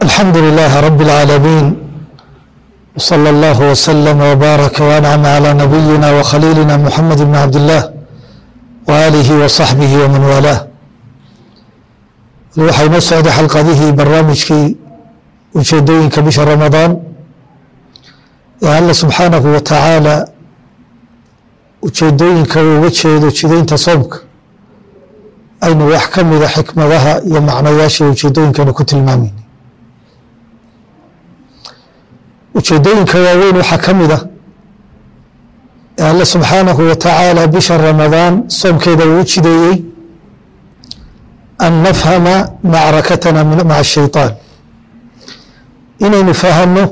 الحمد لله رب العالمين وصلى الله وسلم وبارك وانعم على نبينا وخليلنا محمد بن عبد الله وآله وصحبه ومن والاه waxay noo socday xalqadihii barnaamijkii ujeedooyinka bisha ramadaan ee alla subxaanahu wa tacaala ujeedooyinka uu uga jeedo jidaynta soomka aynu wax ka mida xikmadaha iyo macnayaasha ujeedooyinkanu ku tilmaamayna ujeedooyinka waaweyn waxaa ka mid a ee alle subxaanahu wa tacaala bisha ramadaan soomkeeda uu u jideeyey an nafhama macrakatana maca ashayطaan inaynu fahanno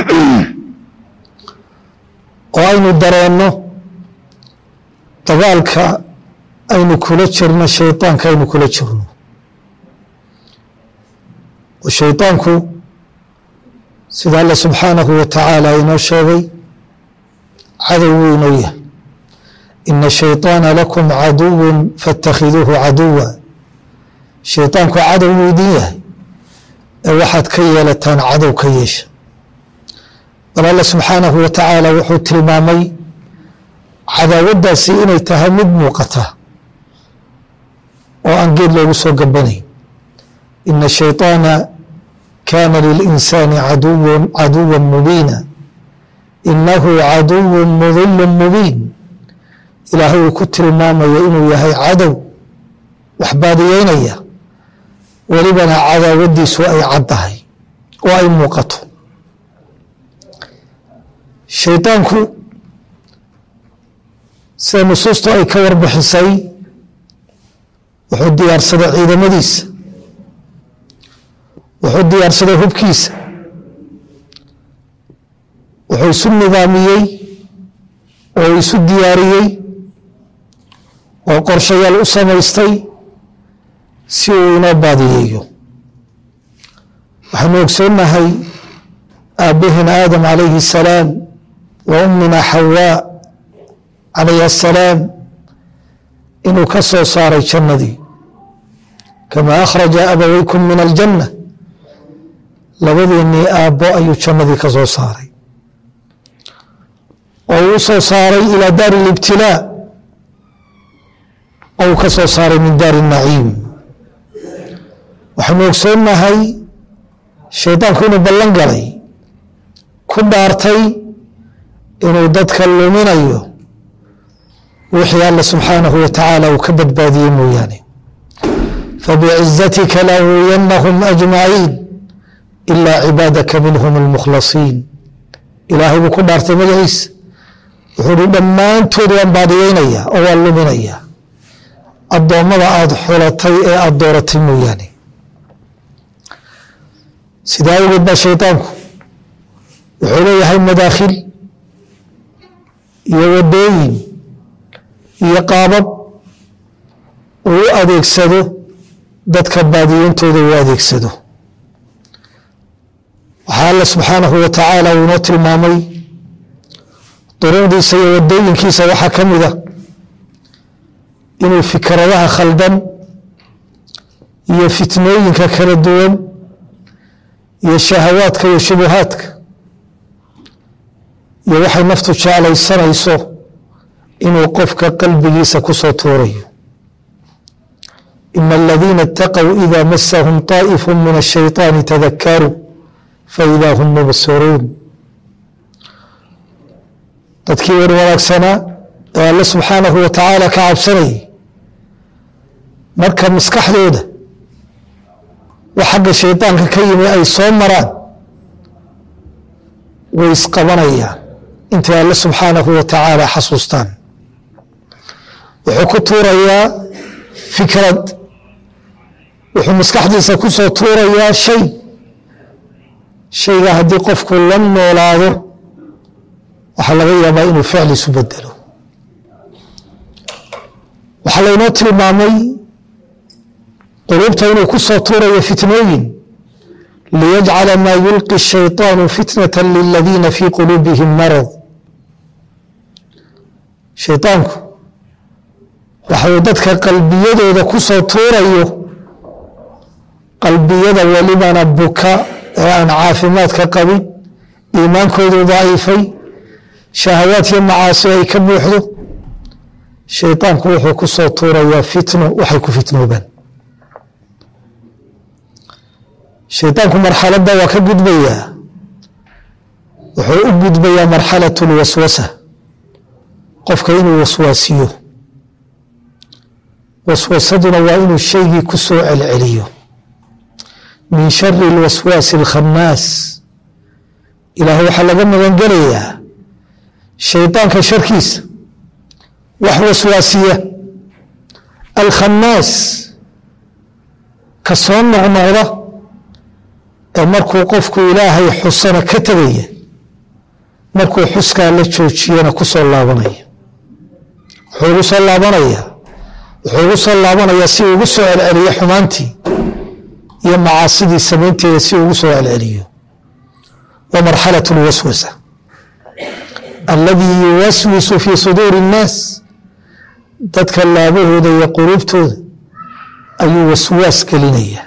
oo aynu dareenno dagaalka aynu kula jirno shayطaanka aynu kula jirno oo shayطaanku sida alle subxaanahu wa tacaala inoo sheegay cadow wuu inoo yahay ina shayطaana lakum caduwa faاtakhiduuhu caduwa shayطaanku cadow wuu idin yahay ee waxaad ka yeelataan cadow ka yeesha bal alle subxaanahu wa tacaala wuxuu tilmaamay cadaawaddaasi inay tahay mid muuqata oo aan geed loogu soo gabanayn ina shayطaana kaana lilinsaani caduwa mubiina inahu caduwu mudilu mubiin ilaahay uu ku tilmaamaya inuu yahay cadow wax baadiyeynaya welibana cadaawaddiisu ay caddahay oo ay muuqato shaydaanku sida nusuustu ay ka warbixisay wuxuu diyaarsaday ciidamadiisa wuxuu diyaarsaday hubkiisa wuxuu isu nidaamiyey oo isu diyaariyey oo qorshayaal u samaystay si uu inoo baadiyeeyo waxaynu ogsoonnahay aabbaheen aadam calayhi asalaam wa ummina xawaa calayhi asalaam inuu ka soo saaray jannadii kamaa akhraja abaweykum min aljanna labadeennii aabbo ayuu jannadii ka soo saaray oo uu soo saaray ilaa daari libtilaa oo uu ka soo saaray min daari naciim waxaynu ogsoonnahay shaydaanku inuu ballan galay ku dhaartay inuu dadka luminayo wixii alla subxaanahu wa tacaala uu ka badbaadiyey mooyaane fabicizatika lahuyanahum ajmaciin ilaa cibaadaka minhum almukhlasiin ilaahay buu ku dhaartay magaciisa wuxuu hi dhammaantood waan baadiyeynaya oo waan luminaya addoommada aada xulatay ee aada dooratay mooyaane sidaa awgeed baa shaydaanku wuxuu leeyahay madaakhil iyo waddooyin iyo qaabab uu u adeegsado dadka baadiyeyntooda uu adeegsado waxaa alla subxaanahu wa tacaala uu inoo tilmaamay duruucdiisa iyo waddooyinkiisa waxaa ka mid a inuu fikradaha khaldan iyo fitnooyinka kala duwan iyo shahawaadka iyo shubuhaadka iyo waxay naftu jeclaysanayso inuu qofka qalbigiisa ku soo tuurayo ina aladiina اtaqow ida masahum طaa'ifu min الshayطaani tadakaruu faida hum mubsiruun dadkii war wanaagsanaa ee alle subxaanahu wa tacaala ka cabsanayay marka maskaxdooda wax xagga shaydaanka ka yimi ay soo maraan way isqabanayaan intay alle subxaanahu wa tacaala xasuustaan wuxuu ku tuurayaa fikrad wuxuu maskaxdiisa ku soo tuurayaa shay shayga haddii qofku la noolaado waxaa laga yaabaa inuu ficl isu bedelo waxaa laynoo tilmaamay quluubta inuu ku soo tuurayo fitnooyin liyajcala maa yulqi الshayطaanu fitnaة liladiina fii quluubihim marad shayطaanku waxuu dadka qalbiyadooda ku soo tuurayo qalbiyada welibana buka ee aan caafimaadka qabin iimaankoodu daciifay shahawaad iyo macaasi ay ka buuxdo shaydaanku wuxuu ku soo tuurayaa fitno waxay ku fitnoobaan shaydaanku marxaladda waa ka gudbayaa wuxuu u gudbayaa marxalat lwaswasa qofka inuu waswaasiyo waswasaduna waa inuu shaygii ku soo celceliyo min shari اlwaswaasi اlkhanaas ilaah waxaa laga magan gelayaa shaydaanka sharkiisa wax waswaasiya alkhanaas ka soo noqnoqda ee markuu qofku ilaahay xusana ka tegaya markuu xuskaa la joojiyana ku soo laabanaya wuxuu ugu soo laabanaya wuxuu ugu soo laabanayaa si ugu soo celceliyo xumaantii iyo macaasidii samaynteeda si ugu soo celceliyo wa marxalaة اlwaswasa aladii yuwaswisu fii suduuri الnaas dadka laabahooda iyo quluubtooda ayuu waswaas gelinaya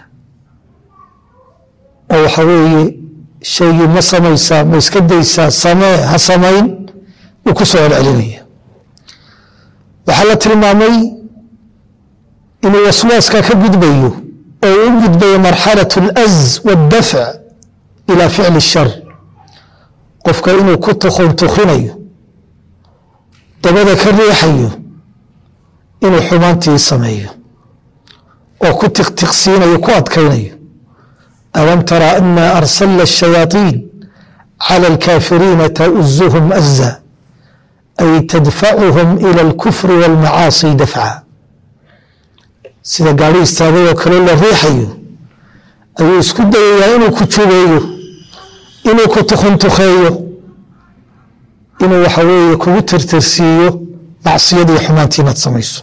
oo waxa weeye shaygii ma samaysaa ma iska daysaa samee ha samayn uu ku soo celcelinaya waxaa la tilmaamay inuu waswaaska ka gudbayo oo u gudbayo marxalaة اlأz wاdafc ilى ficli الshar qofka inuu ku tukuntukinayo dabada ka riixayo inuu xumaantii sameeyo oo ku tiqtiqsiinayo ku adkaynayo alam tara ana arsalna الshayaaطiin calى اlkaafiriina tauzuhum aza ay tadfacuhum ilى اlkufri wاlmacaasi dafca sida gaari istaagay oo kale la riixayo ayuu isku dayayaa inuu ku jubeeyo inuu ku tukuntukeeyo inuu waxa weeye kugu tirtirsiiyo macsiyadii xumaantii inaad samayso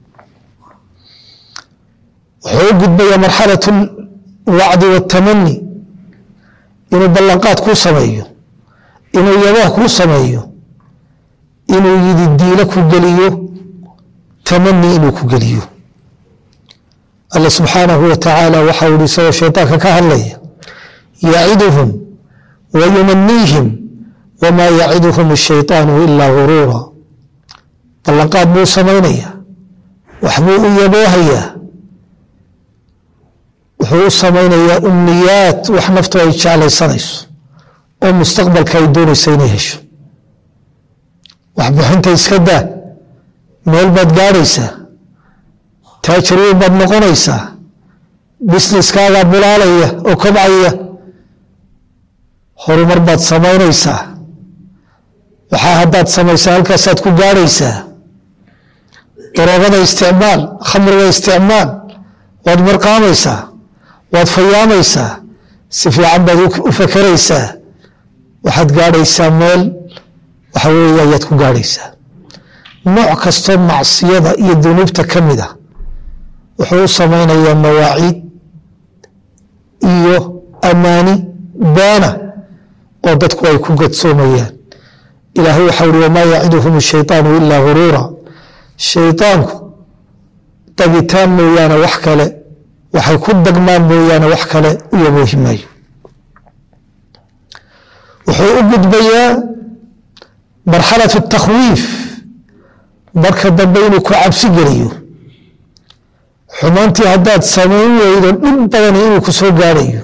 wuxuu u gudbayaa marxalaة اlwacdi wاtamani inuu ballanqaad kuu sameeyo inuu yabaah kuu sameeyo inuu yidi diilo ku geliyo tamani inuu ku geliyo alla subxaanahu wa tacaala waxa uu isagoo shaydaanka ka hadlaya yaciduhum wa yumaniihim wamaa yaciduhum ashayطaanu ilaa guruura ballanqaad buu samaynaya waxbuu u yaboohayaa wuxuu u samaynayaa umniyaad wax naftu ay jeclaysanayso oo mustaqbalka ay doonaysa inay hesho waxbixinta iska daa meel baad gaadhaysaa taajiriin baad noqonaysaa businesskaagaa bulaalaya oo kobcaya horumar baad samaynaysaa waxaa haddaad samaysaa halkaasaad ku gaadhaysaa daroogada isticmaal khamriga isticmaal waad marqaamaysaa waad fayaamaysaa si fiican baad u fakeraysaa waxaad gaadhaysaa meel waxa weeye ayaad ku gaadhaysaa nooc kastoo macsiyada iyo dunuubta ka mid a wuxuu u samaynayaa mawaaciid iyo amaani baana oo dadku ay ku gadsoomayaan ilaahay waxau uhi wamaa yaciduhum ashayطaanu ilaa guruura shayطaanku dagitaan mooyaane wax kale waxay ku dagmaan mooyaane wax kale u yaboohi maayo wuxuu u gudbayaa marxalaة الtakhwiif marka dambe inuu ku cabsi geliyo xumaantii haddaad samayn weydo dhib badan inuu ku soo gaadhayo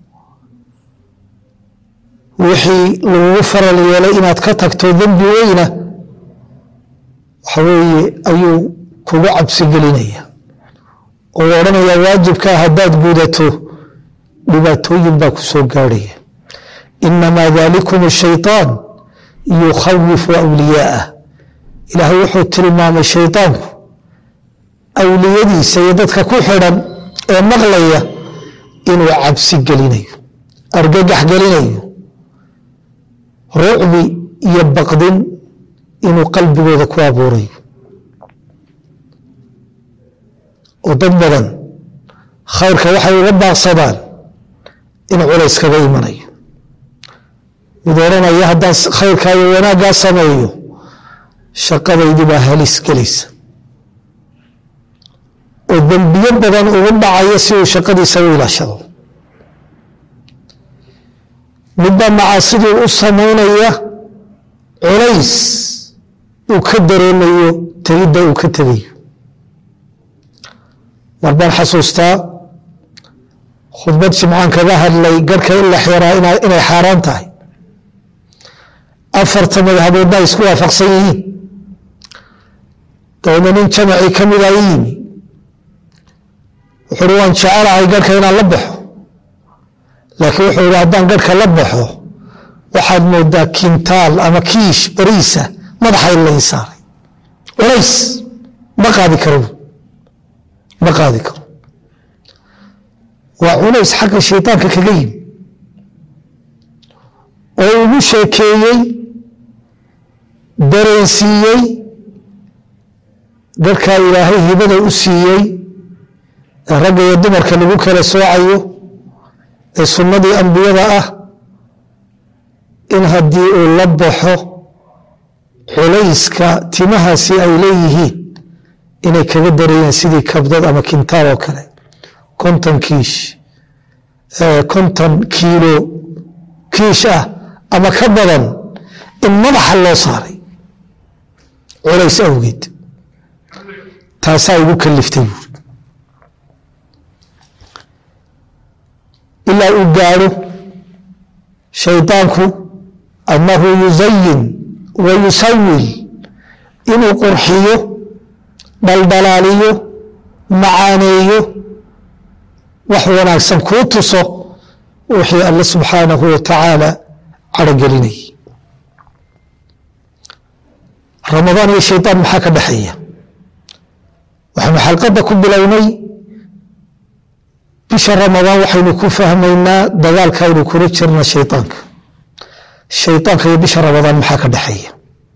wixii lagugu faral yeelay inaad ka tagto dembi weyna waxa weeye ayuu kugu cabsi gelinaya oo odhanaya waajibkaa haddaad gudato dhibaatooyin baa ku soo gaadhaya inamaa dalikum shayطaan yukhawifu awliyaa'ah ilaahay wuxuu tilmaamay shayطaanku awliyadiisa iyo dadka ku xidhan ee maqlaya inuu cabsi gelinayo argagax gelinayo rucbi iyo baqdin inuu qalbigooda ku abuurayo oo dad badan khayrka waxay uga baaqsadaan in culays kaga imanayo mid odhanaya haddaan khayrkaa iyo wanaaggaa sameeyo shaqadaydii baa halis gelaysa oo dembiyo badan ugu dhacaya si uu shaqadiisa u ilaashado midba macaasiduu u samaynaya culays uu ka dareemayo tegidda uu ka tegayo mar baan xasuustaa khudbad jimcaan kaga hadlay garhka in la xiraa inay xaaraan tahay afarta madhaboodna ay isku waafaqsan yihiin dabeedna nin jamacii ka mida i yimi wuxuu uhi waan jecelahay garhka inaan la baxo laakiin wuxuu ihi haddaan garhka la baxo waxaad moodaa kintaal ama kiish bariisa madaxa in lai saaray culays ma qaadi karo ma qaadi karo waa culays xagga shaydaanka kaga yimi oo ugu sheekeeyey dareensiiyey garhkaa ilaahay hibada u siiyey ee ragga iyo dumarka lagu kala soocayo ee sunnadii ambiyada ah in haddii uu la baxo culayska timahaasi ay leeyihiin inay kaga dareeyeen sidii kabdad ama kintaal oo kale konton kiish konton kiilo kiish ah ama ka badan in madaxa loo saaray culays awgeed taasaa igu kaliftay buuri ilaa uu gaadho shaydaanku annahu yusayin wa yusawil inuu qurxiyo dhaldhalaaliyo macaaneeyo wax wanaagsan kuu tuso wixii alle subxaanahu wa tacaala carogelinayay ramadaan iyo shaydaan maxaa ka dhexeeya waxaynu xalqadda ku bilownay bisha ramadaan waxaynu ku fahmaynaa dagaalka aynu kula jirna shaydaanka shaydaanka iyo bisha ramadaan maxaa ka dhexeeya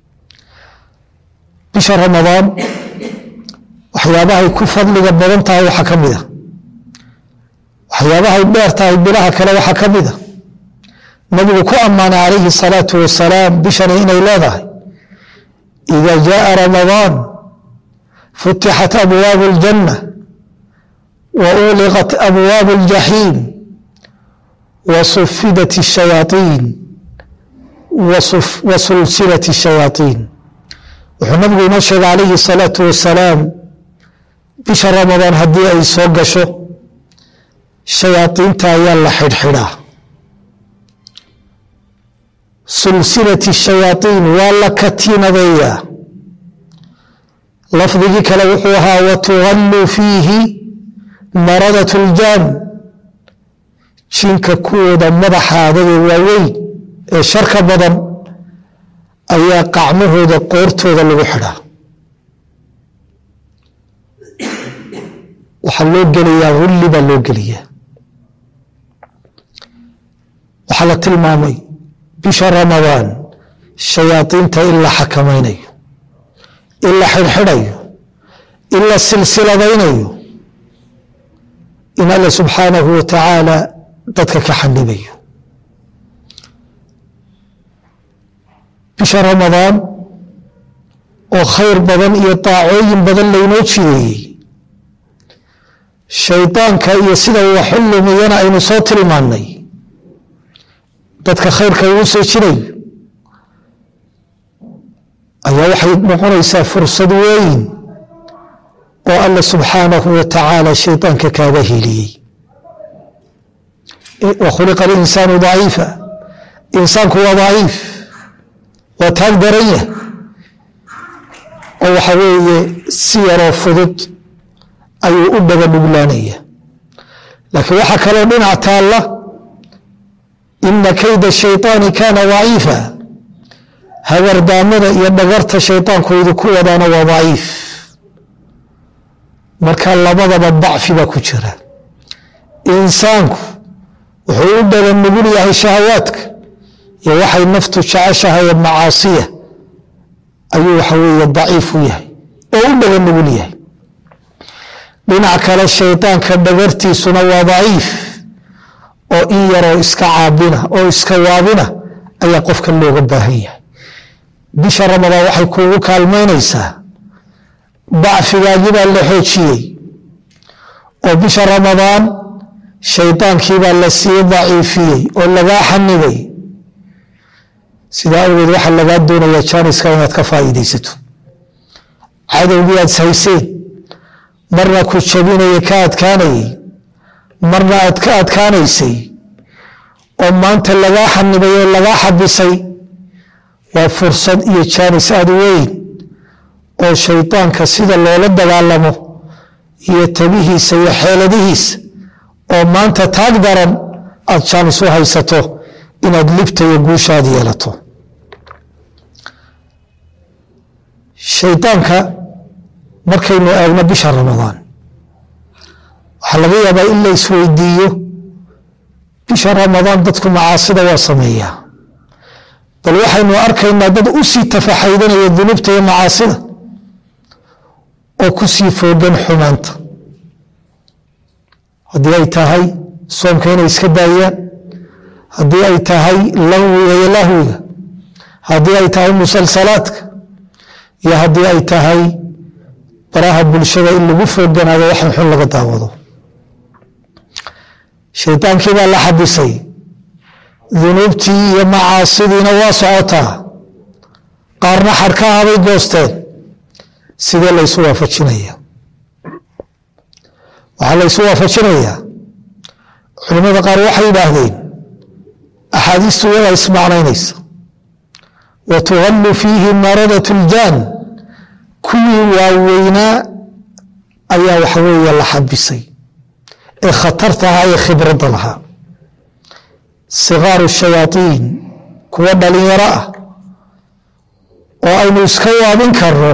bisha ramadaan waxyaabahay ku fadliga badan tahay waxaa ka mid a waxyaabahay dheer tahay bilaha kale waxaa ka mid a nabigu ku ammaanay calayhi salaatu wasalaam bishani inay leedahay ida jaءa ramadaan futixat abwaabu اljanna wa uliqat abwaabu اljaxiim wa sufidat الshayaaطiin wa sulsilat الshayaaطiin wuxuu nabigu inoo sheegay calayhi الsalaatu wasalaam bisha ramadaan haddii ay soo gasho shayaadiinta ayaa la xidhxidhaa sulsilati shayaaiin waa la katiinadeeyaa lafdigii kale wuxuu ahaa watugalluu fiihi maradat اljaan jinka kuwooda madaxa adagee waaweyn ee sharka badan ayaa qacmahooda qoortooda lagu xidhaa waxaa loo gelayaa hulli baa loo geliyaa waxaa la tilmaamay bisha ramadaan shayaadiinta in la xakamaynayo in la xidhxidhayo in la silsiladaynayo in alle subxaanahu wa tacaala dadka ka xanibayo bisha ramadaan oo khayr badan iyo daacooyin badan laynoo jideeyey shaydaanka iyo sida uu wax u lumiyana aynu soo tilmaannay dadka khayrka ugu soo jirayo ayaa waxay noqonaysaa fursad weyn oo alla subxaanahu wa tacaala shaydaanka kaaga heliyey wa khuliqa alinsaanu daciifa insaanku waa daciif waa taag daran yah oo waxa weeye si yaroo fudud ayuu u dhaga dhuglaanaya laakiin waxaa kaloo dhinac taalla ina kayda shayطaani kaana daciifa hagardaamada iyo dhagarta shayطaankoodu ku wadaana waa daciif marka labadaba dacfi baa ku jira insaanku wuxuu u dhaga nugul yahay shahawaadka iyo waxay naftu jeceshahay macaasiya ayuu waxa weeye daciif u yahay oo u dhaga nugul yahay dhinac kale shaydaanka dhagartiisuna waa daciif oo in yaroo iska caabina oo iska waabina ayaa qofka looga baahan yahay bisha ramadaan waxay kuugu kaalmaynaysaa dacfigaagii baa la xoojiyey oo bisha ramadaan shaydaankiibaa la sii daciifiyey oo lagaa xanibay sidaa awgeed waxaa lagaa doonayaa jaaniska inaad ka faa'iidaysato cadowgii aad hayseen marna ku jabinaya ka adkaanayay marna aad ka adkaanaysay oo maanta lagaa xanibay oo lagaa xabisay waa fursad iyo jaanis aad weyn oo shaydaanka sida loola dagaalamo iyo tabihiisa iyo xeeladihiisa oo maanta taag daran aad jaanis u haysato inaad libta iyo guushaad yeelato shaydaanka markaynu eegno bisha ramadaan waxaa laga yaabaa in la isweydiiyo bisha ramadaan dadku macaasida waa sameeyaa bal waxaynu arkaynaa dad u sii tafaxaydanaya dunuubta iyo macaasida oo ku sii foogan xumaanta haddii ay tahay soomka inay iska daayaan haddii ay tahay lahwiga iyo lahwiga haddii ay tahay musalsalaadka iyo haddii ay tahay baraha bulshada in lagu fooganaado waxan xun laga daawado shaydaankii baa la xabisay dunuubtii iyo macaasidiina waa socotaa qaarna xadhkaha bay goosteen sidee laysu waafajinaya waxaa laysu waafajinayaa culimmada qaar waxay yidhaahdeen axaadiistu iyadaa ismacnaynaysa wa tugallu fiihi maradat اljaan kuwii waaweynaa ayaa waxa weeye la xabisay ee khatartahaa ee khibradda lahaa sikaaru shayaaiin kuwa dhalinyaro ah oo aynu iska waabin karno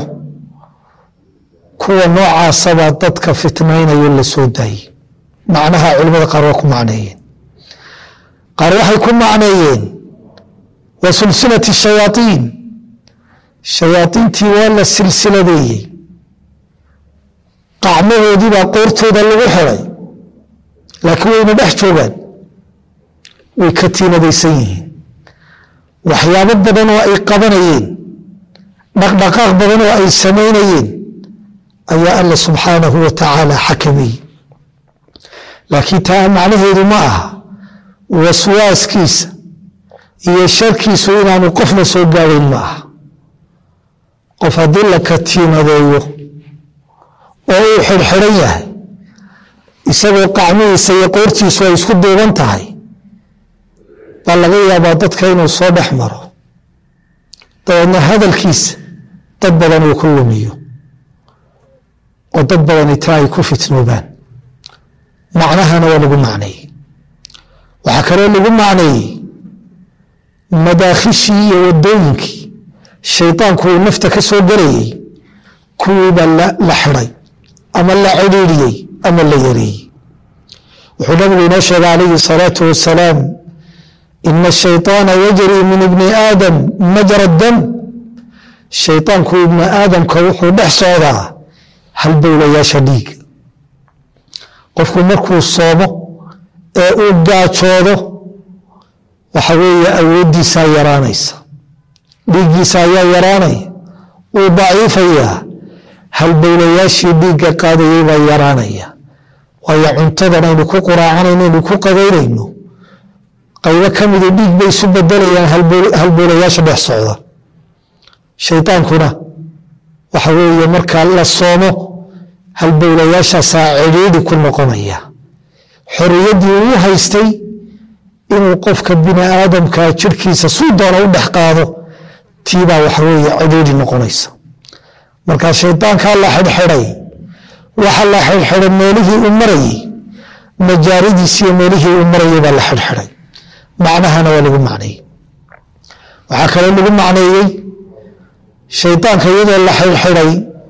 kuwa noocaasabaa dadka fitnaynayo la soo daayey macnaha culimada qaar waa ku macneeyeen qaar waxay ku macneeyeen wa silsilati shayaaiin shayaaiintii waa la silsiladeeyey qacmahoodii baa qoortooda lagu xiday laakiin wayna dhex joogaan way ka tiinadaysan yihiin waxyaabo badan oo ay qabanayeen dhaqdhaqaaq badan oo ay samaynayeen ayaa alla subxaanahu wa tacaala xakameeyey laakiin taa macnaheedu ma aha waswaaskiisa iyo sharkiisu inaanu qofna soo gaadayn ma aha qof haddii la katiinadeeyo oo uu xidhxidhan yahay isagoo qacmihiisa iyo qoortiisu ay isku duuban tahay baa laga yaabaa dadka inuu soo dhex maro dabeedna hadalkiisa dad badan uu ku lumiyo oo dad badani taa ay ku fitnoobaan macnahana waa lagu macneeyey waxaa kaloo lagu macneeyey madaakhishii iyo wadooyinkii shaydaanku uu nafta ka soo gelayey kuwiibaa la xidhay ama la cidhiidhiyey ama la yareeyey wuxuu nabigu inoo sheegay calayhi salaatu wasalaam ina ashayطaana yajri min ibni aadam majra dam shaydaanku ibni aadamka wuxuu dhex socdaa halbowlayaasha dhiiga qofku markuu soomo ee uu gaajoodo waxa weeye awooddiisaa yaraanaysa dhiiggiisa ayaa yaraanaya wuu daciifayaa halbowlayaashii dhiigga qaadayay baa yaraanaya waayo cuntadan aynu ku quraacanayno aynu ku qadaynayno qaybo ka midu dhiig bay isu bedelayaan halbowlayaasha dhex socda shaydaankuna waxa weeye markaa la soomo halbowlayaashaasaa cidhiidhi ku noqonaya xoriyaddii uu haystay inuu qofka bini aadamkaa jirhkiisa suu doona u dhex qaado tiibaa waxa weeye cidhiidhi noqonaysa markaa shaydaankaa la xidhxidhay waxa la xidhxidhay meelihii uu marayey majaaridiisi iyo meelihii uu marayay baa la xidhxidhay macnahana waa lagu macneeyey waxaa kaloo lagu macneeyey shaydaanka iyadoo la xidhxidhay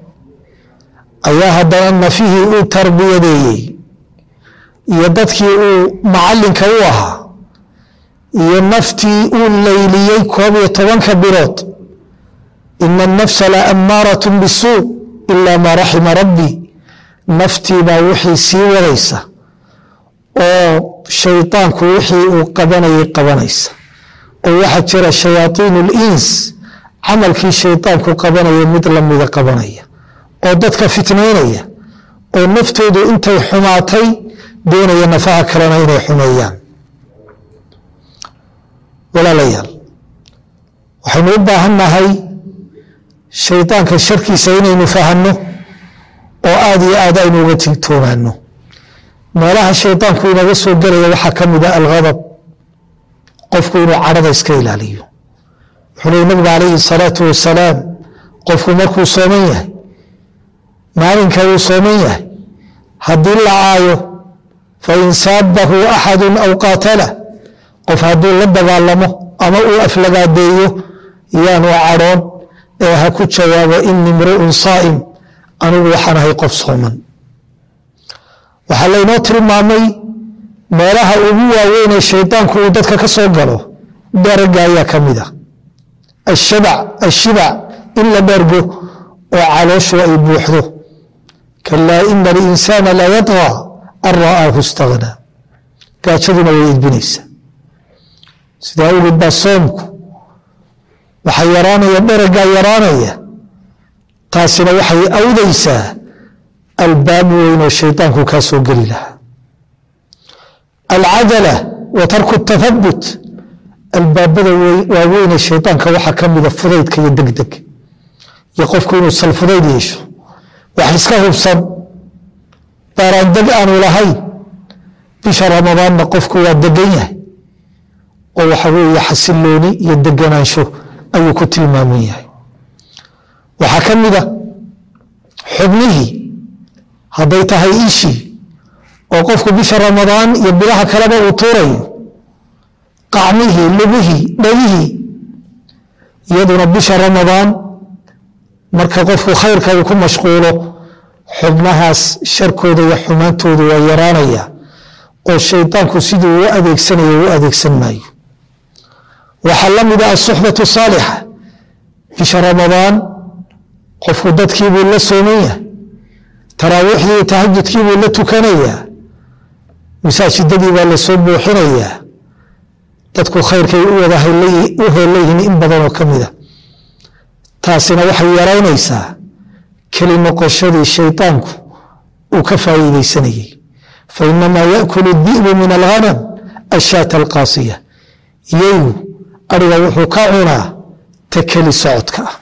ayaa haddana nafihii uu tarbiyadeeyey iyo dadkii uu macallinka u ahaa iyo naftii uu layliyey koob iyo tobanka bilood ina anafsa la ammaarat bisuu ila maa raxima rabbi naftiibaa wixii sii wadaysa oo shaydaanku wixii uu qabanayay qabanaysa oo waxaa jira shayaaiin اlins camalkii shaydaanku qabanaya mid lamida qabanaya oo dadka fitnaynaya oo naftoodu intay xumaatay doonaya nafaha kalena inay xumeeyaan walaalayaal waxaynu u baahan nahay shaydaanka sharkiisa inaynu fahanno oo aada iyo aad aynu uga tigtoomaano meelaha shaydaanku inaga soo gelaya waxaa ka mid a alghadab qofku inuu cadhada iska ilaaliyo wuxuu leey nabigu calayhi salaatu wasalaam qofku markuu sooman yahay maalinka uu sooman yahay haddii la caayo fain saabahu axadu aw qaatala qof hadduu la dagaalamo ama uu aflagaadeeyo yaanu cadhoon ee ha ku jawaabo ini mru'un saa'im anigu waxaan ahay qof sooman waxaa laynoo tilmaamay meelaha ugu waaweynee shaydaanku uu dadka ka soo galo daraga ayaa ka mid a ashibac in la dhergo oo calooshu ay buuxdo kalaa ina alinsaana la yadغى an ra'aahu اstaغnaa gaajaduna way edbinaysa sidaa awgeed baa soomku waxaa yaraanaya dharagaa yaraanaya taasina waxay awdaysaa albaab weyn oo shaydaanku kaa soo geli lahaa alcadala wa tarku اtahabut albaabada waaweynee shaydaanka waxaa ka mida fudaydka iyo degdeg iyo qofku inuu salfudayd yeesho wax iska hubsan baaraandeg aanu lahayn bisha ramadaanna qofku waa degan yahay oo waxa weeye xasilooni iyo deganaansho ayuu ku tilmaaman yahay waxaa ka mida xubnihii hadday tahay ishii oo qofku bisha ramadaan iyo bilaha kaleba uu tuurayo qacmihii lugihii dhagihii iyaduna bisha ramadaan marka qofku khayrka uu ku mashquulo xubnahaas sharkooda iyo xumaantooda waa yaraanaya oo shaydaanku siduu u adeegsanayo u adeegsan maayo waxaa la mida asuxbatu saalixa bisha ramadaan qofku dadkiibuu la sooman yahay taraawiixdii iyo tahajudkiibuu la tukanayaa masaajidadii baa la soo buuxinayaa dadku khayrkay u wada u heelayihiin in badanoo ka mida taasina waxay yaraynaysaa keli noqoshadii shaydaanku uu ka faa'iidaysanayey fainamaa yaakulu di'bu min alghanam ashaata alqaasiya yeygu ariga wuxuu ka cunaa ta keli socodka ah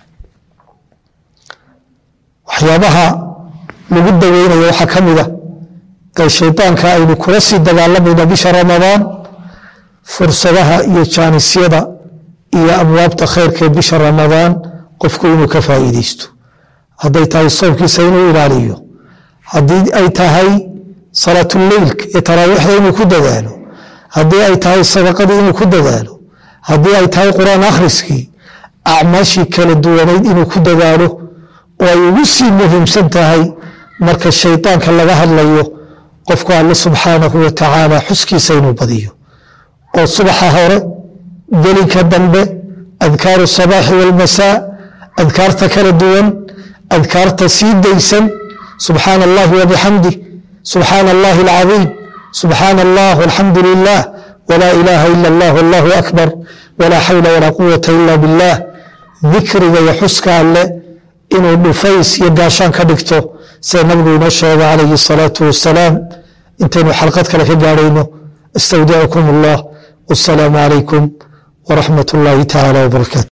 waxyaabaha lagu daweynaya waxaa ka mida ee shaydaanka aynu kula sii dagaalamayna bisha ramadaan fursadaha iyo jaanisyada iyo abwaabta khayrka ee bisha ramadaan qofku inuu ka faa'iidaysto hadday tahay soomkiisa inuu ilaaliyo haddii ay tahay salaatuleylka iyo taraawiixda inuu ku dadaalo haddii ay tahay sadaqadii inuu ku dadaalo haddii ay tahay qur-aan akhriskii acmaashii kala duwanayd inuu ku dadaalo oo ay ugu sii muhiimsan tahay marka shaydaanka laga hadlayo qofku alle subxaanahu wa tacaala xuskiisa inuu badiyo oo subaxa hore gelinka dambe adkaaru sabaaxi walmasaa adkaarta kala duwan adkaarta sii daysan subxaana allahi wabixamdih subxaana allahi alcadiim subxaana allah alxamdu lilah wlaa ilaaha ila allah allahu akbar walaa xawla walaa quwata ila biاllah dikriga iyo xuska alle inuu dhufays iyo gaashaan ka dhigto sida nabigu inoo sheega calayhi الsalaatu wasalaam intaynu xalqad kale ka gaarayno astawdicukum allah wasalaamu calaykum waraxmat اllahi tacaala wbarakaatu